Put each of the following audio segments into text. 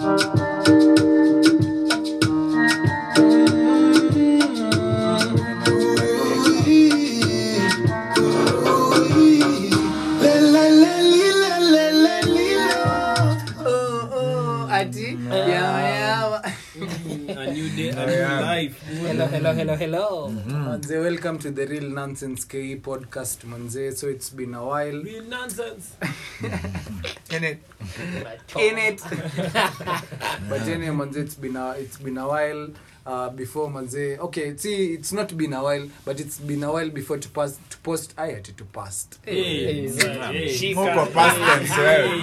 Oh, oh, ati yawa yawa a new day, a new Yeah. life. hello hello hello hello manze welcome to the real nonsense ke podcast manze so it's been a while Real nonsense. in it in it but anyway manze it's been a, it's been a while uh, before manze okay see it's not been a while but it's been a while before to pass to post i had to past Hey, hey. Shika. Muko past tense wewe.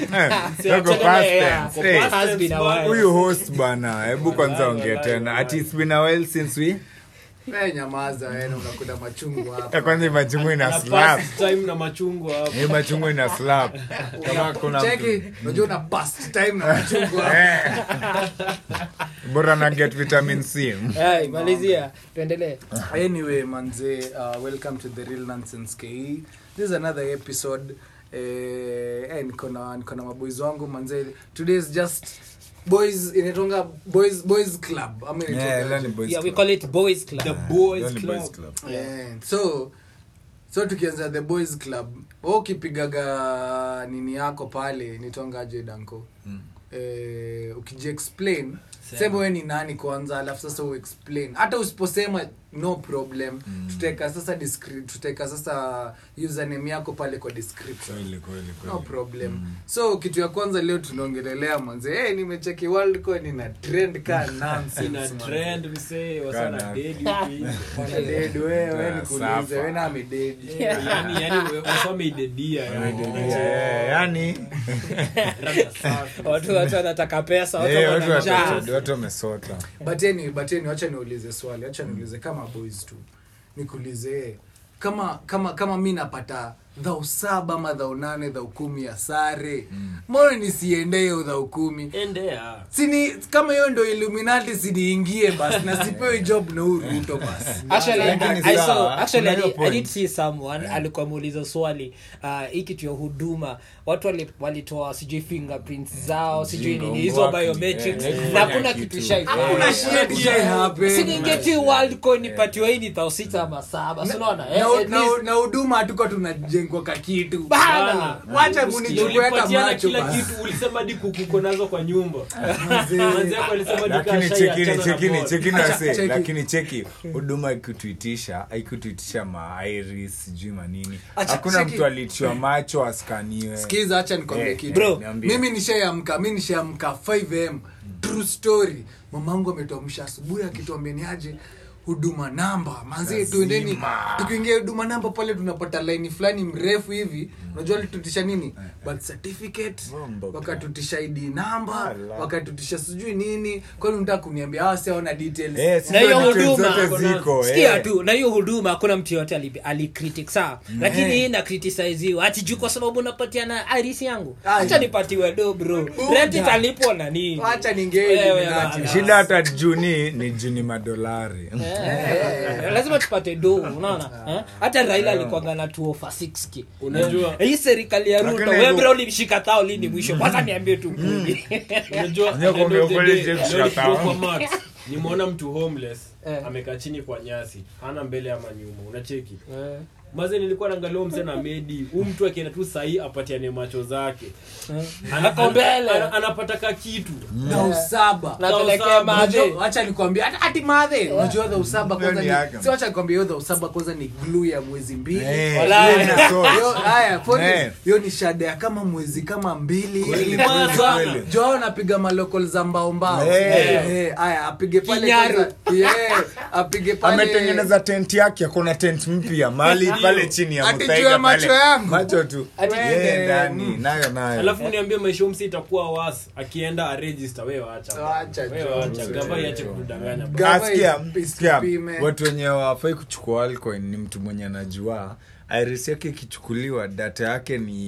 Eh, Muko past Yeah. tense. Eh, Has been a while. huyu host bana hebu kwanza ongea tena ati it's been a while since we hey, nyamaza wewe unakuta machungu Eh, hapa kwanza machungu ina Ana slap pass time na machungwa hapo. hii machungu ina slap kama kuna cheki unajua una past time na machungu hapa Eh. bora na get vitamin c Hey, malizia tuendelee anyway manze uh, welcome to the real nonsense ke this is another episode eh, eh, niko na niko na maboys wangu manze today is just boys inatonga boys boys club ama Yeah, inaitwa leo aje? ni boys yeah we club. call it boys club The boys Leo ni club. boys club. yeah. so so tukianza the boys club wewe ukipigaga nini yako pale nitongaje danko Mm. eh, ukijiexplain Sema. sema we ni nani kwanza alafu sasa uexplain hata usiposema no problem Mm. tutaweka sasa descri- tutaweka sasa username yako pale kwa description Kweli, kweli, kweli. no problem Mm. so kitu ya kwanza leo tunaongelelea mwanze hey, nimecheki world coin ina trend ka nonsense Ina manze. trend, we say, wasana Kana. dead huku hivi. Wana dead, wewe wewe nikuulize Safa. wewe na amededi Yani- yani we- wasome idedia, yani. Eh, yani Rada safi. watu watu wanataka pesa watu eh, watu wana njaa watu- watu wamesota but anyway, but anyway, wacha niulize swali acha niulize kama boys tu nikuulize kama kama kama mi napata dhau saba ama dhau nane dhau kumi ya sare mbona nisiende hiyo dhau kumi Endea. sini kama hiyo ndo illuminati siniingie basi na sipewe job na huu ruto basi Actually, Lakini I sawa, saw, actually, I kuna hiyo did, I did point. see someone alikuwa muuliza swali uh, hii kitu ya huduma watu wali- walitoa sijui fingerprints zao sijui Jingo, nini hizo ngwaki, biometrics eh, na kufanya hakuna kitu. kitu shai Hakuna shit shai happen. siningeti world coin ipatiwa hii ni thao sita ama saba sinaona eh, Na- at na- least- na huduma hatuko tunajengwa ka kitu Bana. wacha Usikie, munichukue hata ulipatiana macho kila basi. kitu ulisema hadi kuku uko nazo kwa nyumba Mzee. Manzi yako alisema hadi lakini kashai chekini achana na chekini ball. chekini Acha, wase cheki. lakini cheki huduma ikutuitisha haikutuitisha mairis sijui manini Acha, hakuna cheki. mtu alitiwa macho askaniwe skiza hacha nikwambie Eh, kitu Bro, niambie. mimi nishaamka mi nishaamka 5am true story mamangu ametuamsha asubuhi akituambia ni aje huduma namba manzi tuendeni tukiingia huduma namba pale tunapata laini fulani mrefu hivi unajua alitutisha nini birth certificate Mambo wakatutisha id namba Ala. wakatutisha sijui nini kwani unataka kuniambia hawa siaona details Eh, si na hiyo ndio details huduma zote ziko sikia eh. tu na hiyo huduma hakuna mtu yoyote ali- alicritic sawa lakini hii na criticize ati juu kwa sababu unapatiana iris yangu Ai. acha nipatiwe do bro rent italipwa na nini wacha Wewe, ningeeli bana. shida hata juni ni juni madolari Eh, lazima tupate do unaona eh? hata raila alikuanga na tuo for 6k Unajua- Eh, hii serikali ya ruto Lakini webra hivyo- ulimshika tao lini mwisho kwanza niambie tu kweli Unajua, Unajua at the end kwa of the kweli day, James leo Shatao. nikiwa kwa Max, nimeona mtu homeless Eh. amekaa chini kwa nyasi hana mbele ama nyuma unacheki Eh, maze nilikuwa naangalia huyu mzee na medi huu mtu akienda tu sahii apatiane macho zake eh. Ana- Ako mbele. ana- anapata ka kitu dhau saba napelekea madhe Unajua- wacha nikwambia hata ati madhe unajua dhau saba kwanza Hiyo ni ni yake. si wacha nikwambia hiyo dhau saba kwanza ni glue ya mwezi mbili Eh, Walai. hiyo ina sauce. Hiyo- haya for Eh. this, hiyo ni shada ya kama mwezi kama mbili Kweli, hivi. kweli, Joao- kweli. Joao anapiga malokol za mbao mbao Eh. Eh, haya apige pale Kinyaru. kwanza. Yeah, apige pale ametengeneza tent yake akona tent mpya mali pale chini ya Ati mthaiga juu ya pale. macho yangu. macho tu Ati- Eh, ndani nayo nayo alafu niambie maisha umsi itakuwa was akienda aregister we wacha Wacha, we Joe. wacha gava iache kudanganya Ga- Ah, sikia, Gava sikia, isipime. watu wenye wafai kuchukua alcoin ni mtu mwenye anajua iris yake ikichukuliwa data yake ni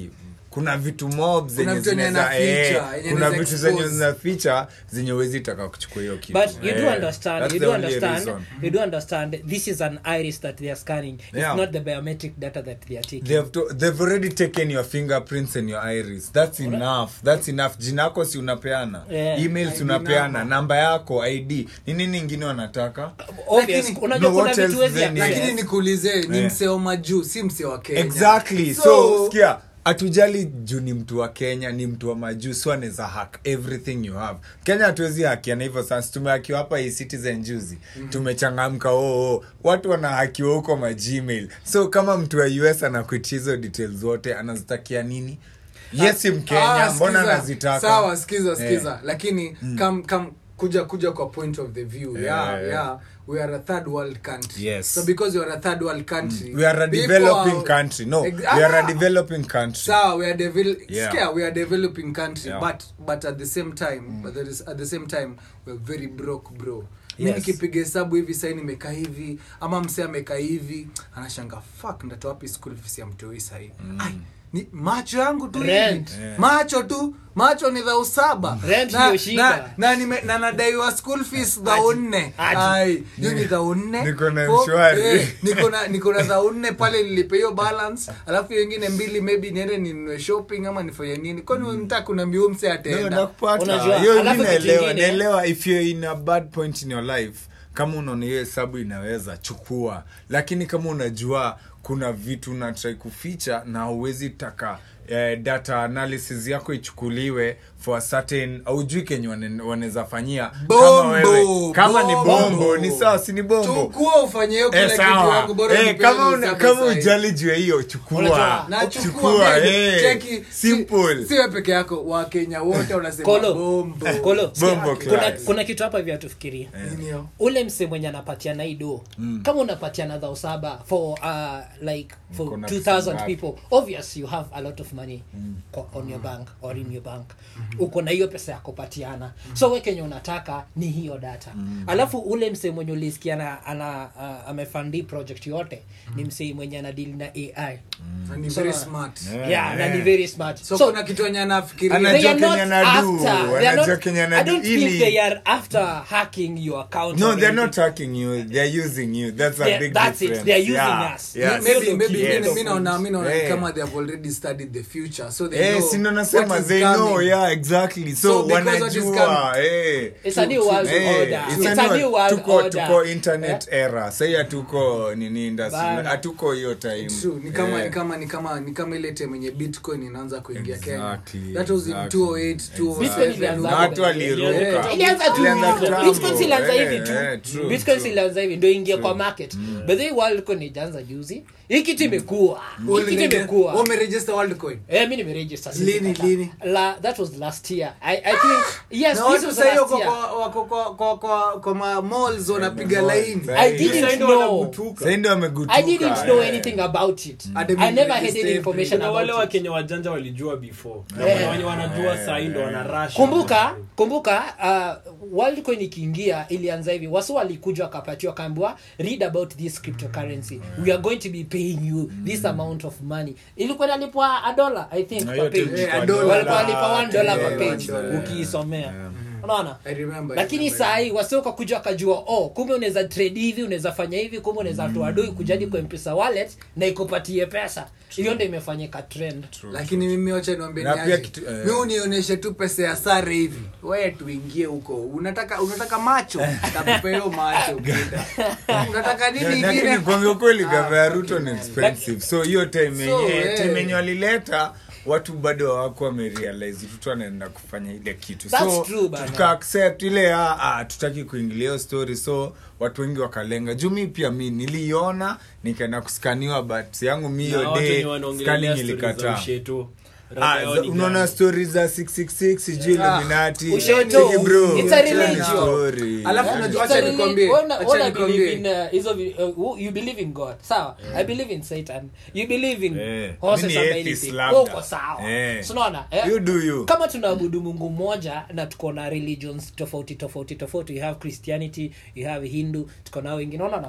kuna vitu mob zenye vitu yenye zinaweza- anaficha, eh, yenye kuna anaweza vitu zenye expose. zinaficha zenye uwezi taka kuchukua hiyo kitu but you do Eh, understand that's you the do only understand reason. you do understand this is an iris that they are scanning it's Yeah. not the biometric data that they are taking They have to, they've already taken your fingerprints and your iris that's enough that's enough jinako si unapeana Yeah. emails ID unapeana number. namba yako id ni nini ingine wanataka obvious Lakini- unajua No, kuna what vitu else wezi then? access. lakini nikuulize ni Eh. mseo majuu si mseo wa kenya exactly so, skia hatujali juu ni mtu wa kenya ni mtu wa majuu so anaweza hack everything you have kenya hatuwezi hakiana hivyo sasa tumehakiwa hapa hii citizen juzi tumechangamka oo oh, watu wanahakiwa huko magmail so kama mtu wa us anakuitia hizo details zote anazitakia nini yes si mkenya Ah, mbona skiza. anazitaka sawa skiza Eh. skiza lakini kam kam kuja kuja kwa point of the view yeah, Yeah, yeah, yeah. we are a third world country Yes. so because you are a third world country we are a people developing are- country no Ex- we are a Ah! developing country sawa we are devel- Yeah. skia, we are developing country Yeah. but but at the same time but there is, at the same time we are very broke bro mi Yes. nikipiga hesabu hivi sai nimekaa hivi ama msee amekaa hivi anashanga fuck ndatoa wapi school fees ya mtoi sahii Ai, ni macho yangu tu hivi Rent. Yeah. macho tu macho ni dhau saba Rent na, ndio shida. na, na, nime, na nadaiwa school fees dhau nne Aje. Ai, hiyo ni dhau nne Niko na Fo- mshwari. eh, niko na niko na dhau nne pale nilipe hiyo balance alafu hiyo ingine mbili maybe niende ninunue shopping ama nifanye nini kwani mm. mta kuna mbiu mse No, ataenda nakupata. Unajua, Hiyo alafu mi kitu naelewa ingine- naelewa if you're in a bad point in your life kama unaona hiyo hesabu inaweza chukua lakini kama unajua kuna vitu unatrai kuficha na huwezi taka eh, data analysis yako ichukuliwe for a certain aujui kenye wane- wanaweza fanyia kama Bombo, wewe kama ni bombo bombo. ni sawa si ni bombo chukua ufanye hiyo kila Eh, kitu sawa. yako bora Eh, unipe kama hiyo una- hesabu kama sahi. ujali juu ya hiyo chukua Unajua, na chukua chukua babe, eh, cheki simple si, si wewe peke yako wakenya wote wanasema Kolo. bombo Kolo, sikia, Bombo kuna, class. kuna kitu hapa hivi hatufikiria Nini hiyo? ule mse mwenye anapatiana ido mm. kama unapatiana dhao saba for uh, like for Mko na 2000 pesa ngapi? people obvious you have a lot of money mm. on your bank or in your bank mm-hmm. uko na hiyo pesa ya kupatiana mm. so we kenye unataka ni hiyo data mm. alafu ule mse mwenye ulisikia ana, ana uh, amefandi project yote mm. ni mse mwenye anadili na ai Na ni So, very uh, smart Yeah. yeah, na ni very smart so, so kuna kitu enye anafikiria Ana- they Anajua are not Kenya anadu, after they are anajua not Kenya I anadu don't think ili- they are after hacking your account No, or they're anything. not hacking you. They're using you. That's a Yeah, big that's it. difference. They're using yeah. us. Yeah. maybe Yes. maybe Yes. mimi- mi naona mi naona ni Yeah. kama they have already studied the future so they Eh, know si ndo what nasema is they coming. know yeah exactly so, So because what is wanajua coming- eh. It's a new world Eh, order. it's It's a a new- new world tuko, order. tuko internet era sai hatuko nini industry Bana. hatuko hiyo time True, ni kama Eh. ni kama ni kama ni kama ile time yenye bitcoin inaanza kuingia kenya Exactly, that was in exactly. 208 Bitcoin ilianza Na 207 watu waliruka Yeah. ilianza tu Ilianza hivyo. kitambo. bitcoin zilianza Eh, hivi tu eh, true, bitcoin true. zilianza hivi ndio ingia kwa market but then worldcoin ijaanza juzi hii kitu imekuwa hii kitu imekuwa umeregister worldcoin Eh, mi nimeregister sisi Lini, kata. lini? La, that was last year I, I think yes na this watu was sahii last wako year kwa- wako kwa- kwa- kwa- kwa ma malls wanapiga malls, laini eh. I didn't Sasa ndio know wanagutuka. Sai ndo wamegutuka, I didn't know eh. anything about it Hadi I mimi never had register any information kuna wale about it wakenya wajanja walijua before na Eh. kuna wenye wanajua sahii ndo wana rush kumbuka kumbuka uh, worldcoin ikiingia ilianza hivi wasu walikuja wakapatiwa kaambiwa read about this cryptocurrency we are going to be paying you this amount of money ilikuwa inalipwa a dollar i think Na per hiyo page time Eh, a kwa dollar. walikuwa wanalipa one dollar Yeah, per page one dollar. ukiisomea unaona I remember, I lakini remember. saa hii wasi wakakuja wakajua oh kumbe unaweza trade hivi unaweza fanya hivi kumbe unaweza toa doi kujadi kwa mpesa wallet na ikupatie pesa hiyo ndo imefanyika trend lakini mimi wacha niwambie Na ni pia aje. kitu- eh. mi unionyeshe tu pesa ya sare hivi weye tuingie huko unataka unataka macho takupa hiyo macho kida. unataka nini lakini ingine kuambia kweli Ah, gava ya ruto ni expensive so hiyo time So, yenye eh. time yenye walileta watu bado hawako wamerealize ruto anaenda kufanya ile kitu That's so true, bana. tuka accept ile ah, ah, tutaki kuingilia hiyo story so watu wengi wakalenga juu mi pia mi niliona nikaenda kuskaniwa but yangu mi Na hiyo watu wenye day wanaongelelea scanning stories za ilikataa usheto. Ah, Rada yao za- ni unaona gani? stori za 666 sijui Ah, illuminati usheto, Cheki bro, it's a hiyo ni religion. story. Alafu Yeah. unajua- It's a Acha reli- nikwambie, ona- acha ona nikwambie. believe in, uh, hizo vi- uh, you believe in god sawa i believe in satan you believe in Eh, horses mi ni and atheist anything labda. uko sawa Eh. So unaona, eh? You do you. kama tunaabudu mungu mmoja na tuko na religions tofauti tofauti tofauti you have christianity you have hindu tuko nao wengine unaona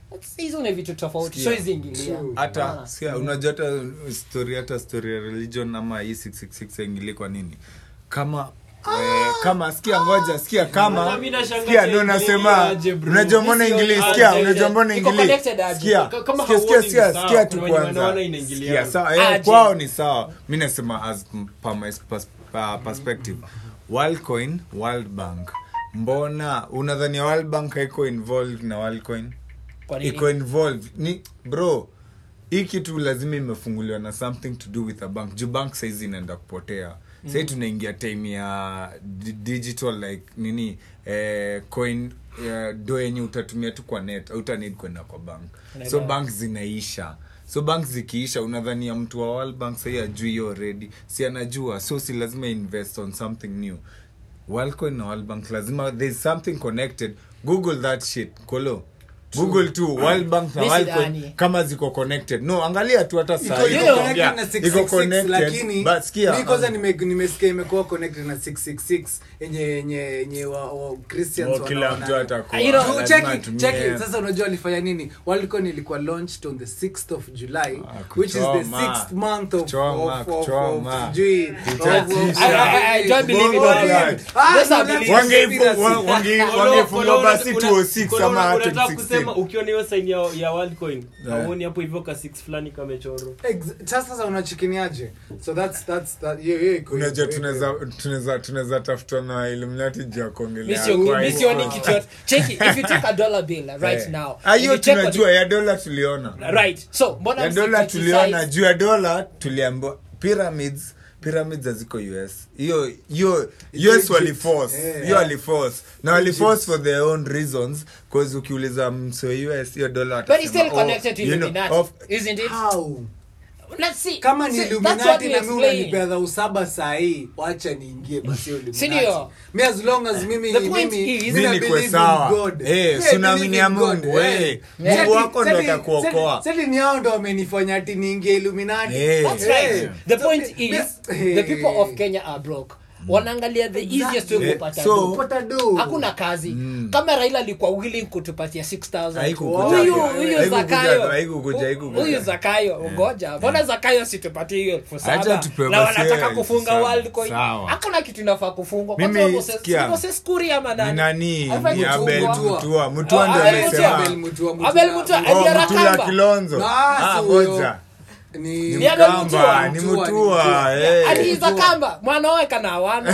That's- hizo ni vitu tofauti Sikia. so hiziingilia True. hata sia unajua hata story hata story ya religion ama hii 666 ingili kwa nini kama eh, kama sikia ngoja sikia kama Sasa mimi nashangaa sikia cha ndo ingili nasema aje, bro. unajua mbona Mimi ingili sioni sikia aje. unajua mbona Iko ingili connected aje. sikia Ka- kama sikia sikia hauoni sikia ni sawa, sikia kuna tu wenye kwanza wanaona inaingiliana. sikia sawa eh, Aje. kwao ni sawa mi nasema as m- per my pers- per- perspective Worldcoin World Bank mbona unadhania World Bank haiko involved na Worldcoin Kwa nini? iko involved ni bro hii kitu lazima imefunguliwa na something to do with a bank juu bank saizi inaenda kupotea mm. sahii tunaingia time ya di- digital like nini eh, coin eh, do yenye utatumia tu kwa net autanid kwenda kwa bank so Unaelewa. bank zinaisha so bank zikiisha unadhania mtu wa World bank sahii ajui hiyo already si anajua so si lazima invest on something new Worldcoin na World Bank lazima there's something connected google that shit kolo google tu World Bank na Mi Worldcoin sidhani. kama ziko connected no angalia tu hata saa Iko- hii iko nakwambia, connected na iko 666, connected, lakini but sikia, mi kwanza um, nime- nimesikia imekuwa connected na 666 yenye yenye yenye wa, wa Christians oh, kila wanaona- mtu atakuwa You know, Tu- lazima cheki, atumie- cheki, sasa unajua alifanya nini worldcon ilikuwa launched on the 6th of july Ah, which is the kuchoma. 6th month of, Kuchoma, of, of, kuchoma. of, sijui, of- Utatisha. of- I- I- I don't believe in Bongo all blood. that. Ah, Those are no, beliefs. that's Wangeifu- conspiracy. wa- wange- Kolo- wangefungwa kolo- basi una- 206 kolo- ama unataka 2016. kusema ukiona hiyo sign ya, ya Worldcoin Yeah. auoni hapo hivyo ka 6 fulani kamechorwa Ex- sasa sasa unachikiniaje so that's that's that hiyo hiyo iko unajua hivyo, tunaweza hivyo. tunaweza tunaweza tafuta na illuminati juu ya Mi kuongelea sio- kwa mi hiyo. sioni kitu yote. Cheki, if you take a dollar bill right Eh. now Ah, if hiyo you check on- tunajua ya dola tuliona right so mbona ya msi dola criticize- tuliona juu ya dola tuliambiwa pyramids pyramids haziko us hiyo hiyo Iko us Egypt. waliforce Eh. hiyo waliforce na waliforce for their own reasons cause ukiuliza mso us hiyo dola but it's still watasema, oh, connected to you know, Illuminati, of- isn't it? How? Let's see. kama ni See, that's what illuminati we na mi explain. unanipea dhau saba sahii wacha niingie basi hiyo Si Illuminati. ndio? mi as long as mimi The point mimi is- mi Mi na nikwe believe in sawa. God. Eh, Mi si I unaaminia believe in God, Mungu, eh. eh. Seti- Mungu wako ndo seti- atakuokoa. seti- seti ni hao ndo wamenifanya ati niingie illuminati Eh. That's Eh. right. The So, point mi- is, eh. the people of Kenya are broke. wanaangalia the easiest way Eh, kupata so- do. Kupata do. hakuna kazi kama raila alikuwa willing kutupatia 6000 Haikukuja. huyu huyu Haikukuja, zakayo haikukuja, haikukuja. huyu zakayo ngoja mbona zakayo situpatie hiyo elfu Acha saba tupewe na basi wanataka elfu kufunga saba. world coin Sawa. hakuna kitu inafaa kufungwa Mimi, Kwanza Moses- sikia. si Moses Kuri ama ni nani nani Haifai ni abel kufungwa. mutua mutua Oh, ndo Abel amesema Mutua. Abel Mutua, Mutua. Abel Mutua, Oh, Oh, Eddie mtula Arakamba. kilonzo Ah, Ah, si huyo. ngoja. Ni- ni Ni Abel Mutua. mkamba ni Mutua, ni mutua Mutua. eh. aliiza kamba mwanaweka na wana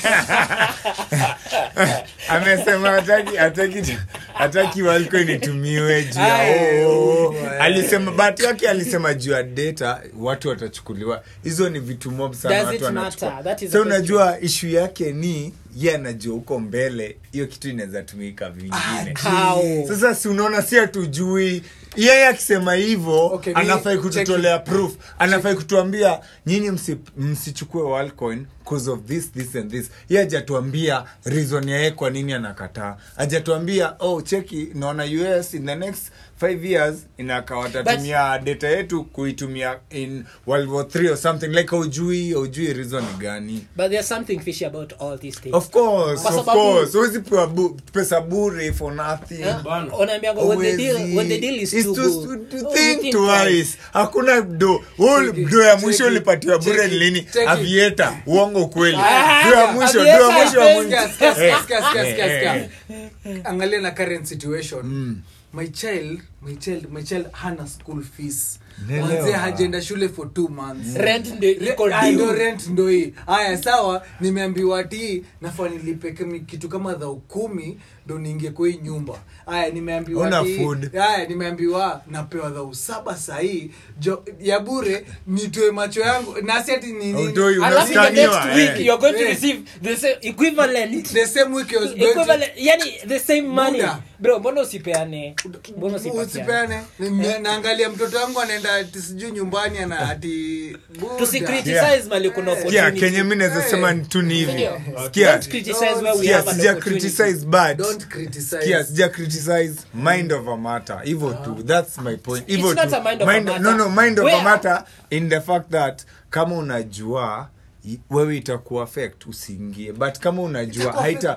amesema hataki hataki hataki walikuwa initumiwe juu Aye, ya oh, oh, eh. alisema bahati yake alisema juu ya data watu watachukuliwa hizo ni vitu mob sana Does watu it wanachukua. matter? That is so the question. unajua ishu yake ni ye anajua huko mbele hiyo kitu inaweza tumika vingine How? sasa si unaona si hatujui yeye akisema hivyo Okay, mi- anafai check kututolea proof anafai kutuambia nyinyi msi- msichukue Worldcoin cause of this this and this ye ajatuambia reason yaye kwa nini anakataa ajatuambia oh cheki naona us in the next five years inaka watatumia data yetu kuitumia in world war 3 or something like aujui aujui reason ni gani but there's something fishy about all these things of course Kwa of sababu- course huwezi pewa bu- pesa bure for nothing Eh? Bana. Unaambianga when the deal Huwezi. when the deal is It's too to- good to- to oh, think you twice. hakuna do Wewe Cheki, do ya mwisho cheki, ulipatiwa bure cheki, ni lini cheki. avieta uongo kweli Ah, do ya mwisho do Aviator, ya mwisho ya mwisho Sikia, sikia, sikia, Eh, sikia, sikia, sikia, eh, sikia. angalia na current situation my child my child my child hana school fees Naelewa. mwanzee hajaenda shule for two months Rent ndio Re- iko ah, due. ndo rent ndo hii haya sawa nimeambiwa ati nafaa nilipe kami- kitu kama dhau kumi ndo niingie kwa hii nyumba haya nimeambiwa Huna ati- food. haya nimeambiwa napewa dhau saba sahii jo ya bure nitoe macho yangu nasi ati ni nini Hautoi, alafu the Unastaniwa, next week eh. you're going to Eh. receive the same equivalent the same week I was going to- equivalent yani the same money Muda. bro mbona usipeane mbona usipeane usipeane Ni- naangalia mtoto wangu anaenda ati sijui nyumbani ana ati buda. tusikriticize Yeah. mali kuna sikia opportunity kenye mi naweza Hey. sema ni tu ni hivi Ndio. sikia Don't criticize where we sikia have an sija opportunity. criticize bad don't criticize sikia sija criticize mind of a matter hivyo tu that's my point hivyo It's not tu a mind of a Mind- matter. no no mind of a Where- matter in the fact that kama unajua i- wewe itakuwa affect usiingie but kama unajua Itakuwa haita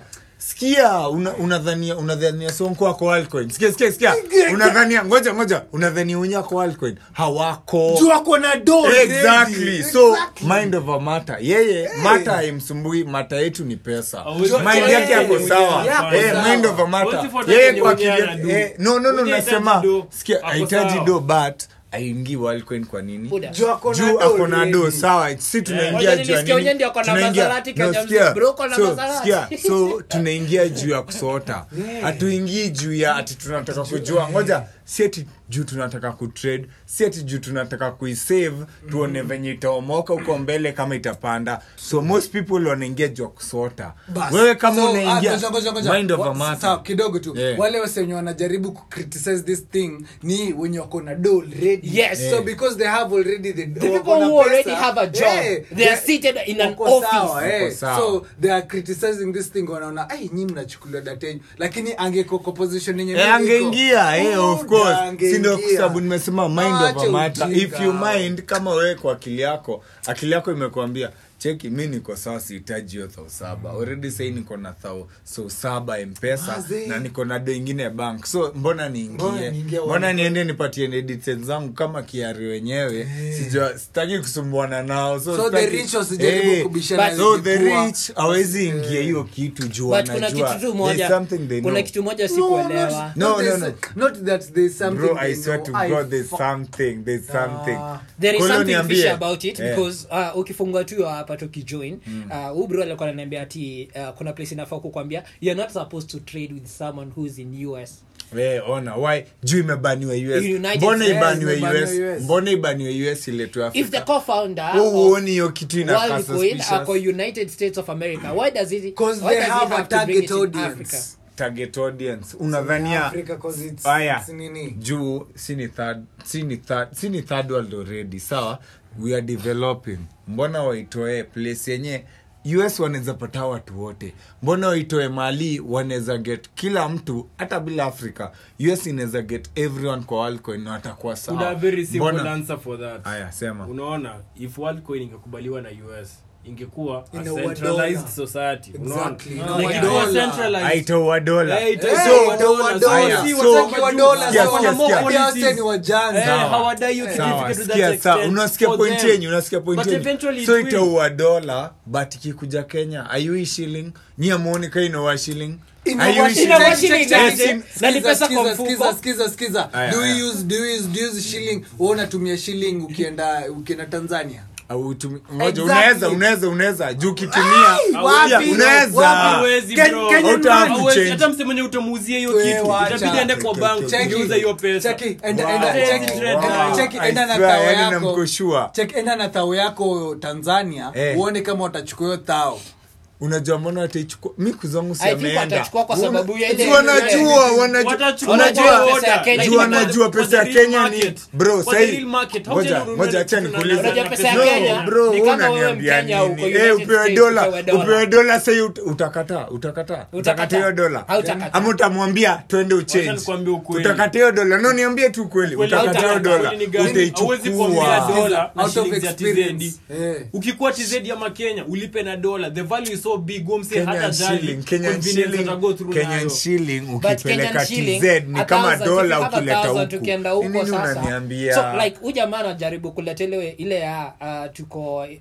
sikia una- unadhania unadhania sonko wako Worldcoin. sikia sikia sikia unadhania ngoja ngoja unadhania wenye wako Worldcoin. hawako juu ako na do exactly ready. so Exactly. mind over matter yeye mata haimsumbui mata yetu ni pesa Hawezi- mind Yeah, yake yako yeah, sawa yeah, Eh, sawa. mind over matter Hawezi fuata yeye kenye kwa mwenyewe kivya- anadu. eh, no no no Mwenyewe nasema hahitaji do. sikia Ako ahitaji sawa. do but aingii Worldcoin kwa nini Buda. Juu ako na juu do ako na do ready. sawa si tunaingia Wacha juu ya nilisikia nini? wenyewe ndio ako na Tunaingia- Maserati, no, Kenya sikia. mzee, bro, uko na So, Maserati. sikia. so tunaingia juu ya kusota hatuingii juu ya ati tunataka kujua ngoja si ati juu tunataka kutrade si ati juu tunataka kuisave tuone venye itaomoka huko mbele kama itapanda so most people wanaingia juu ya kusota Bas. wewe kama So, ah, unaingia ngoja, ngoja, ngoja. mind over Wa- matter sawa, kidogo tu Yeah. wale wase wenye wanajaribu kucriticize this thing ni wenye wako na do already Yes. so because they have already the, The wako people na who already pesa, have a job, eh, they are they- seated in an wako office. sawa, eh. Wako sawa. so they are criticizing this thing wanaona ai nyi mnachukulia data yenyu lakini angeko kwa position yenye Eh, mimi niko, angeingia eh, of Buda, course angeingia. si ndio kwa sababu nimesema mind Acha over matter if ujinga. you mind kama wewe kwa akili yako akili yako imekuambia cheki mi niko sawa sihitaji hiyo thao saba already sahii niko na thao so saba mpesa Mazee. na niko na do ingine bank so mbona Mbona niingie niingie mbona one- niende nipatie details zangu kama kiari wenyewe sijua sitaki kusumbuana nao so, So the sitaki- rich wasijaribu Eh, kubishana but- so the ilikuwa- rich hawezi ingia hiyo kitu juu but kuna wanajua kitu tu there's moja something they kuna know. kitu moja No, sikuelewa not- No, not no, there's- no. not that there's something bro i they swear know. to I god there's fuck- something there's something there is Kwa hiyo something niambie. fishy about it Eh. because uh, ukifungua tu hapa tukijoin uh, huyu bro alikuwa ananiambia ati uh, kuna place inafaa kukwambia you're not supposed to trade with someone who's in us Eh, ona why juu imebaniwa us United mbona States ibaniwe imebaniwa us US. mbona ibaniwe us iletwe if the afrika co-founder Wewe of huoni hiyo kitu inakaa Worldcoin suspicious? ako united states of america why does it Because why they does it have a have to bring it target in audience. Africa? target audience unadhania Africa 'cause it's- haya it's nini. juu si ni third si ni third si ni third world already sawa we are developing mbona waitoe place yenye us wanaweza pata watu wote mbona waitoe mali wanaweza get kila mtu hata bila africa us inaweza get everyone kwa Worldcoin na watakuwa kuna a sawa very simple Mbona- answer for that haya sema unaona if worldcoin ingekubaliwa na us ingekuwa a Inaua centralized dola. society Exactly. unaona Inaua ingekuwa dola. centralized aitoa dola Eh, ita- Eh, itaua itaua dola. dola. Haya, Si so- wataki wa wajue. dola, Sikia, so sikia, wana- sikia. wana- wase ni wajanja. Eh, Sawa. hawadai hiyo Sawa, certificate to sikia, that sawa. extent unasikia for point them. yenyu unasikia point But yenyu eventually so it will. itaua dola but ikikuja kenya ayui shilling nyi amuoni ka inaua shilling Inaua Haiui shilling. Inaua shilling. shilling, Eh, aje? si- Na ni Skiza, pesa kwa skiza, mfuko. skiza, skiza, skiza. Aya, Do we aya. use- do we use- do we use shilling wewe unatumia shilling ukienda ukienda tanzania au utumi- ngoja Exactly. unaweza unaweza unaweza juu ukitumia Ai, wapi? Pia, unaweza Wapi? Hawezi, Ken- bro. Kenyan Hauta- man. hauwezi. Hawezi, hata mse mwenye utamuuzia hiyo We, kitu wacha. itabidi aende kwa bank Cheki, kuuza hiyo pesa cheki, enda- Wow. enda- Wow. cheki, Wow. enda- cheki, I enda na swear, thao yani yako namkoshua. cheki enda na thao yako tanzania Eh. uone kama watachukua hiyo thao unajua mbona wataichukua mi kuzangu I think watachukua kwa sababu ya ile- wanajua wanajua Watachukua Wanajua order. pesa ya Kenya juu ni wanajua For the pesa ya real kenya ni market. bro For the sahi real market. How ngoja can you ngoja run- acha run- nikuulize Unajua pesa ya No, Kenya bro ni wewe kama wewe unaniambia Mkenya uko nini United eh upewe States, dola upewe dola. upewe dola sahi ut- utakataa utakataa utakataa hiyo dola Hautakataa. ama utamwambia twende Wacha uchange nikwambie ukweli. utakataa hiyo dola no niambie tu kweli Ukweli utakataa hiyo hautakataa. dola Ukweli ni gani? Hauwezi kuambia utaichukua dola na Out of shilingi ya experience. TZD. Eh. ukikuwa tz ama kenya ulipe na dola the value is so big umse hata Kenyan jali shilling, Kenyan convenience shilling, ata-go through Kenyan nayo. shilling But ukipeleka Kenyan shilling, TZ ni a kama thousand, if you dola have a ukileta thousand, huku. tukienda Ni huko nini sasa unaniambia? so like huyu jamaa anajaribu kuleta ile ile ya uh, tuko um,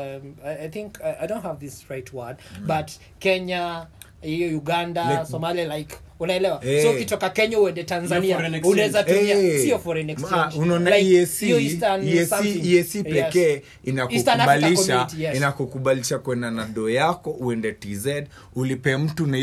I, i think I, i don't have this right word but kenya hiyo uganda Like- somalia like unaelewa Eh. so ukitoka kenya uende tanzania foreign exchange. unaweza tumia Eh, sio foreign ma- exchange unaona Like, EAC hiyo Eastern EAC something. EAC Yes. pekee Eastern Africa inakukubalisha Community, yes. inakukubalisha kwenda na doo yako uende tz ulipe mtu na